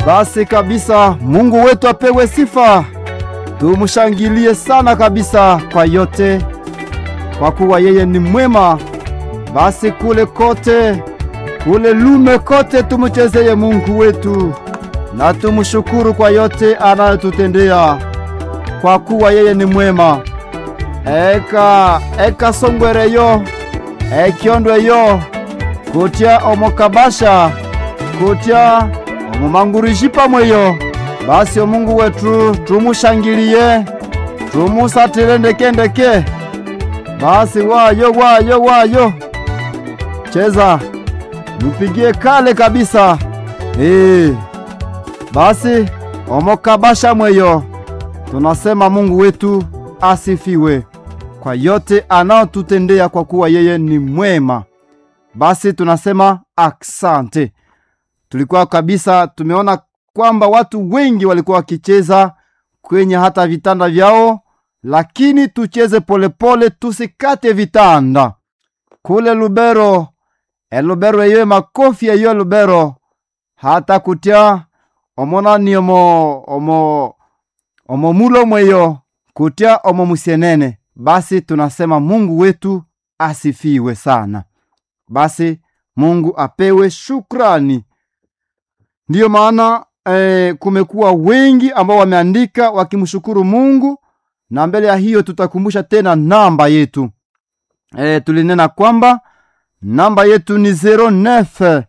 Basi kabisa, Mungu wetu apewe sifa, tumshangilie sana kabisa kwa yote, kwa kuwa yeye ni mwema. Basi kule kote, kule lume kote, tumchezeye Mungu wetu na tumshukuru kwa yote anayotutendea, kwa kuwa yeye ni mwema. Eka eka songwereyo ekyondweyo kutya omokabasha kutya omumangurishi pamweyo basi omungu wetu tumushangilie tumusatile ndekendeke basi wayo wayo wayo cheza mupigie kale kabisa ee. basi omokabasha mweyo tunasema mungu wetu asifiwe kwa yote anaotutendea kwa kuwa yeye ni mwema basi tunasema aksante tulikuwa kabisa tumeona kwamba watu wengi walikuwa wakicheza kwenye hata vitanda vyao lakini tucheze polepole tusikate vitanda kule lubero elubero eyo makofi eyo lubero hata kutya omonani omo omo omo mulo mweyo kutya omo musienene basi tunasema mungu wetu asifiwe sana basi mungu apewe shukrani ndiyo maana eh, kumekuwa wengi ambao wameandika wakimshukuru mungu na mbele ya hiyo tutakumbusha tena namba yetu eh, tulinena kwamba namba yetu ni 09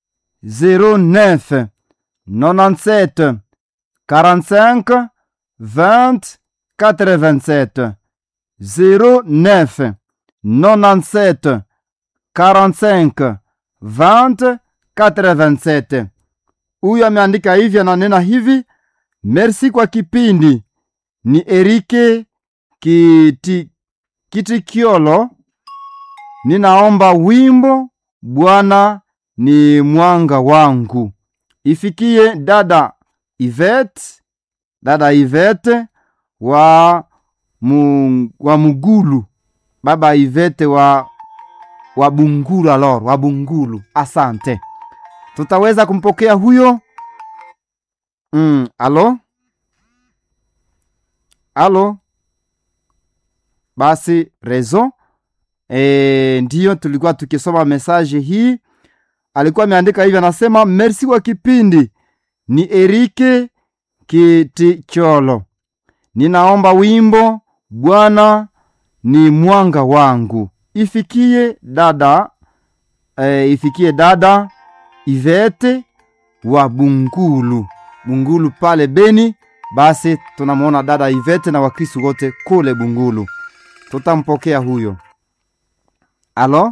09 97 45 20 87 09 97 45 20 87 huyu ameandika hivi ananena hivi merci kwa kipindi ni erike kiti, kitikiolo ninaomba wimbo bwana ni mwanga wangu ifikie dada ivet dada ivete wa, mu, wa mugulu baba ivete wa wa bungulu alor wa bungulu asante tutaweza kumpokea huyo mm, alo alo basi rezo e, ndiyo tulikuwa tukisoma mesaje hii alikuwa ameandika hivi anasema merci kwa kipindi ni erike kiticholo ninaomba wimbo bwana ni mwanga wangu ifikie dada e, ifikie dada ivete wa bungulu bungulu pale beni basi tunamwona dada ivete na wakristu wote kule bungulu tutampokea huyo alo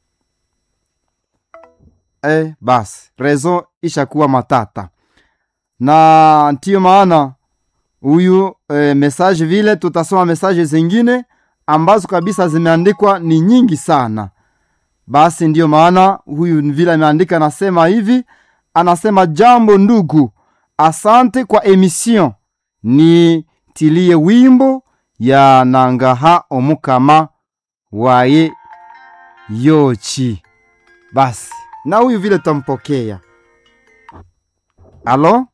e, basi rezo ishakuwa matata na ndiyo maana huyu e, mesaje vile tutasoma mesaje zingine ambazo kabisa zimeandikwa ni nyingi sana basi ndiyo maana huyu vile ameandika anasema hivi anasema jambo ndugu asante kwa emission ni tilie wimbo ya nangaha omukama waye yochi basi na huyu vile tampokea alo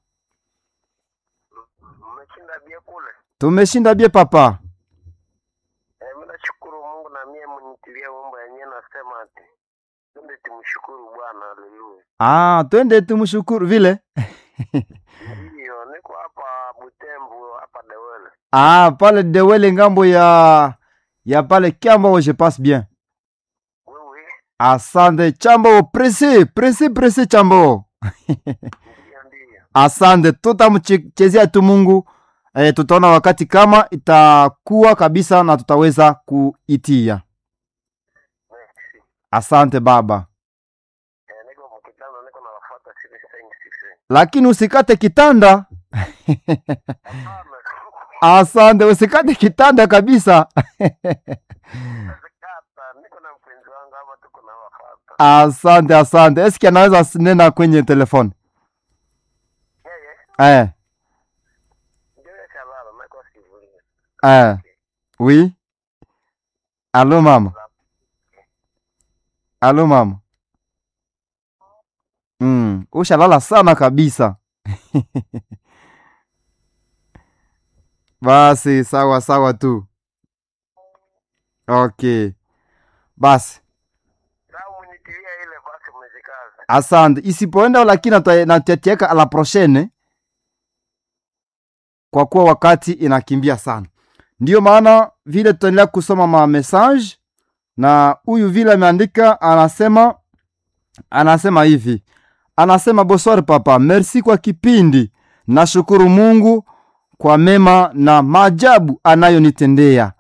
Mmeshinda bie kule. tumeshinda bie papa Eh, mimi nashukuru Mungu na mie mnitilia wimbo yenyewe nasema ati twende tumshukuru Bwana, haleluya. ah, twende tumshukuru vile Ndiyo, niko hapa Butembo hapa Dewele. ah, pale dewele ngambo ya ya pale kiambo je passe bien Wewe asante chambo presi presi presi chambo ndiyo ndiyo. asante tutamchezea tu mungu e, tutaona wakati kama itakuwa kabisa na tutaweza kuitia Merci. asante baba Eh, niko mkitano niko na wafuata sile sengi sile. lakini usikate kitanda Hapana. asante usikate kitanda kabisa Kata, niko na mpenzi wangu hapa tuko na wafuata. asante asante eski anaweza nena kwenye telefoni Yeye eh, ndio kalala nako sivulia. eh. oui alo mama alo mama mm. ushalala sana kabisa basi sawa sawa tu okay basi Sawa, mnitilia ile basi, mzikaze. asante isipoenda lakini nata- natatieka la prochaine kwa kuwa wakati inakimbia sana ndiyo maana vile tutaendelea kusoma ma message na huyu vile ameandika anasema anasema hivi anasema bonsoir papa merci kwa kipindi nashukuru mungu kwa mema na maajabu anayonitendea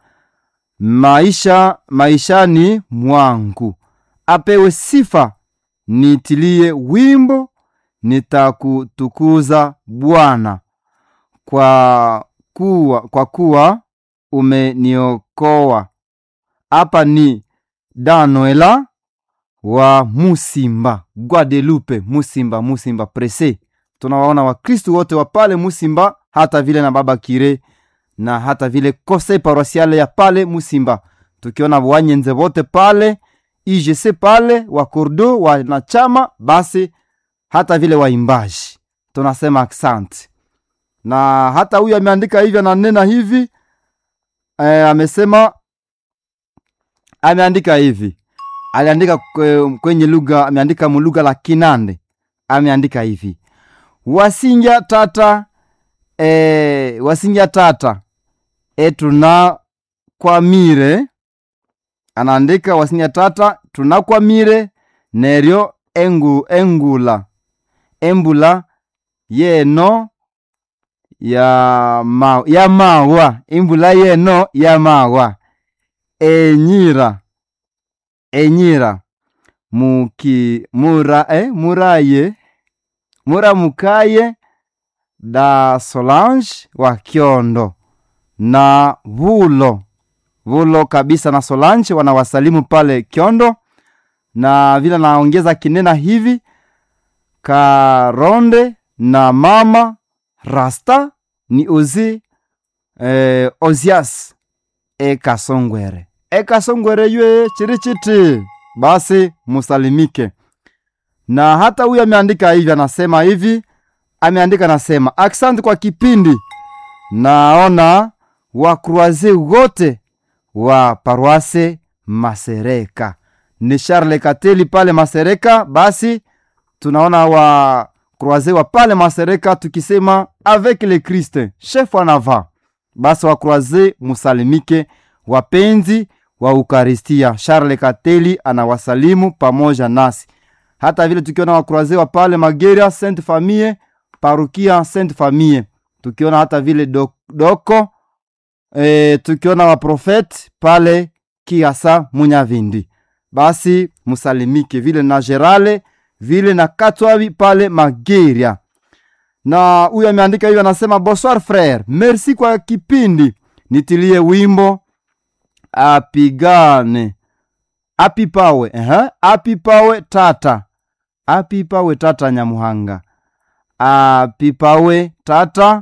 maisha maishani mwangu apewe sifa nitilie wimbo nitakutukuza bwana kwa kuwa, kwa kuwa umeniokoa hapa ni danoela wa musimba guadelupe musimba musimba prese tunawaona wakristu wote wa pale musimba hata vile na baba kire na hata vile kose paroisiale ya pale musimba tukiona wanyenze wote pale igc pale wa kordo wanachama basi hata vile waimbaji tunasema asante na hata huyu ameandika hivi ananena hivi e, amesema ameandika hivi aliandika kwe- kwenye lugha ameandika mulugha la kinande ameandika hivi wasinja tata e, wasinja tata etuna kwamire anaandika wasinja tata tunakwamire neryo engu, engula embula yeno ya, ma, ya mawa embula yeno ya mawa enyira enyira muki mura eh, muraye muramukaye da solange wa kyondo na vulo vulo kabisa na solange wanawasalimu pale kyondo na vile naongeza kinena hivi karonde na mama rasta ni ozi eh, ozias ekasongwere ekasongwere ywe chirichiti basi musalimike na hata huyu ameandika hivi anasema hivi ameandika anasema aksanti kwa kipindi naona wakruaze wote wa paroise masereka ni charle kateli pale masereka basi tunaona wa croise wa pale masereka tukisema avec le christ chef en avant basi wa croise musalimike wapenzi wa ukaristia charles kateli anawasalimu pamoja nasi hata vile tukiona wakroise wa pale mageria sainte famille parukia sainte famille tukiona hata vile dok, doko e, tukiona waprofete pale kiasa munyavindi basi musalimike vile na gerale vile na katwabi pale mageria na huyu ameandika hiyo anasema bonsoir frere merci kwa kipindi nitilie wimbo apigane apipawe uh apipawe tata apipawe tata nyamuhanga apipawe tata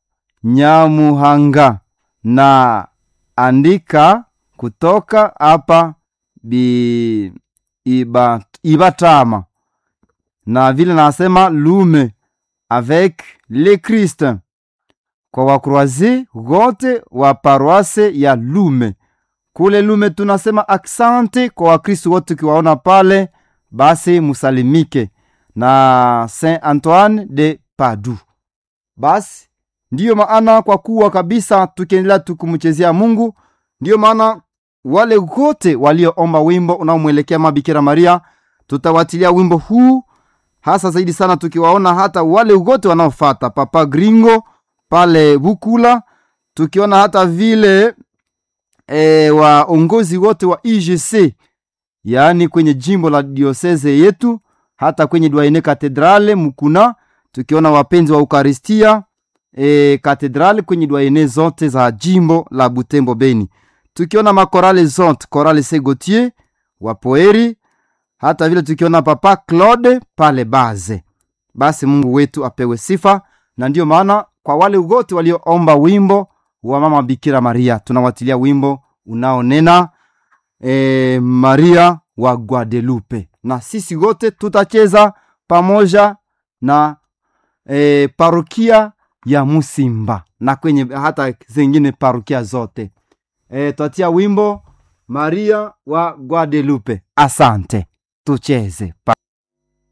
nyamuhanga na andika kutoka hapa bi iba, ibatama na vile nasema lume avec le christ kwa wakroazi wote wa paroise ya lume kule lume tunasema aksante kwa wakristu wote ukiwaona pale basi musalimike na saint antoine de padu basi ndiyo maana kwa kuwa kabisa tukiendelea tukumchezea mungu ndiyo maana wale wote walioomba wimbo unaomwelekea mabikira maria tutawatilia wimbo huu hasa zaidi sana tukiwaona hata wale wote wanaofata papa gringo pale bukula tukiona hata vile e, waongozi wote wa igc yaani kwenye jimbo la dioseze yetu hata kwenye dwaine katedrale mukuna tukiona wapenzi wa ukaristia e, katedrale kwenye dwaine zote za jimbo la butembo beni tukiona makorale zote korale segotier wapoeri hata vile tukiona papa claude pale baze basi mungu wetu apewe sifa na ndiyo maana kwa wale wote walioomba wimbo wa mama bikira maria tunawatilia wimbo unaonena e, maria wa guadelupe na sisi wote tutacheza pamoja na e, parokia ya Musimba na kwenye hata zingine parokia zote. E, twatia wimbo Maria wa Guadalupe. Asante, tucheze pa